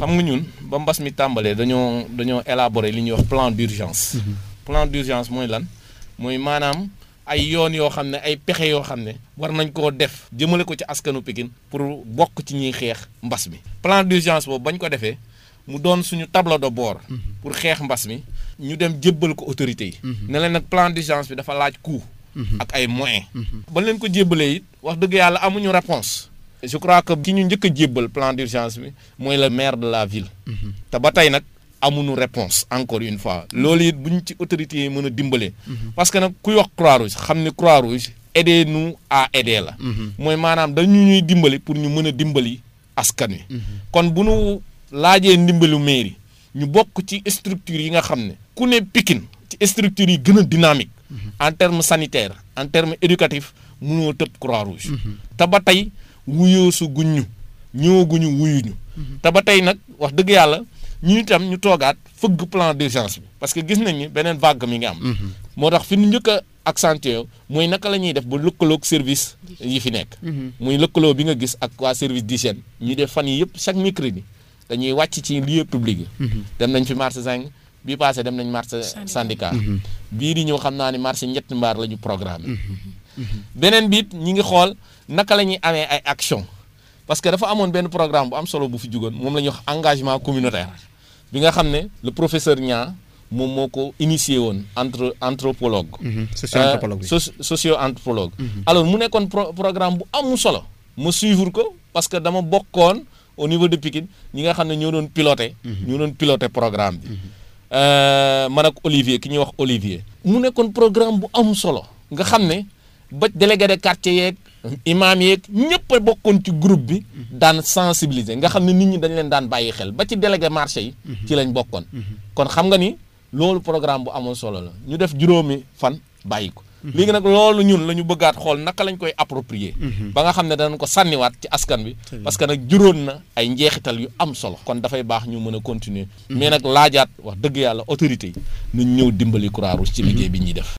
xam nga ñun ba mbas mi tàmbalee dañoo dañoo élaborer li ñuy wax plan d'urgence plan d'urgence mooy lan mooy maanaam ay yoon yoo xam ne ay pexe yoo xam ne war nañ koo def jëmale ko ci askanu Pikine pour bokk ci ñuy xeex mbas mi plan d'urgence boobu bañ ko defee mu doon suñu tableau de bord pour xeex mbas mi ñu dem jébbal ko autorités yi ne leen nag plan d'urgence bi dafa laaj coût ak ay moyens ba leen ko jébbalee it wax dëgg yàlla amuñu réponse je crois que ki ñu njëkk a jébbal plan d'urgence bi mooy le maire de la ville te ba tey nag amuñu réponse encore une fois loolu it buñ ci autorités yi mën a dimbalee parce que nag kuy wax Croix-Rouge xam ne Croix-Rouge aider nous à aider la mooy maanaam dañu ñuy dimbali pour ñu mën a dimbali askan wi kon bu nu laajee ndimbalu mairie ñu bokk ci structure yi nga xam ne ku ne Pikine ci structure yi gën a dynamique en terme sanitaire en terme éducatif mënoo tëb Croix-Rouge te ba tey wuyoosu guñ ñu ñëwaguñu wuyuñu te ba tey nag wax dëgg yàlla ñu itam ñu toogaat fëgg plan d'urgence bi parce que gis nañ ni beneen vague mi ngi am moo tax fi ñu njëkk a accentué mooy naka la ñuy def ba lëkkaloog service yi fi nekk muy lëkkaloo bi nga gis ak waa service d'hygiène ñuy def fan yi yëpp chaque mercredi dañuy wàcc ci lieu public yi dem nañ fi marché Zinc bii passé dem nañ marché syndicat bii di ñëw xam naa ni marché ñetti mbaar la ñu programme beneen biit ñi ngi xool naka la ñuy amee ay action parce que dafa amoon benn programme bu am solo bu fi jugoon moom la ñuy wax engagement communautaire bi nga xam ne le professeur Niang moom moo ko initié woon entre anthropologue socio anthropologue socio anthropologue alors mu nekkoon programme bu am solo ma suivre ko parce que dama bokkoon au niveau de Pikine ñi nga xam ne ñoo doon piloté ñoo doon piloté programme bi man ak Olivier ki ñuy wax Olivier mu nekkoon programme bu am solo nga xam ne ba délégué de quartier yeeg imaam yeeg ñëpp a bokkoon ci groupe bi daan sensibiliser nga xam ne nit ñi dañ leen daan bàyyi xel ba ci délégué marché yi ci lañ bokkoon kon xam nga ni loolu programme bu amoon solo la ñu def juróomi fan bàyyi ko léegi nag loolu ñun la ñu bëggaat xool naka lañ koy approprier ba nga xam ne danañ ko sànniwaat ci askan bi parce que nag juróon na ay njeexital yu am solo kon dafay baax ñu mën a continuer mais nag laajaat wax dëgg yàlla autorité yi nañ ñëw dimbali Croix-Rouge ci liggéey bi ñuy def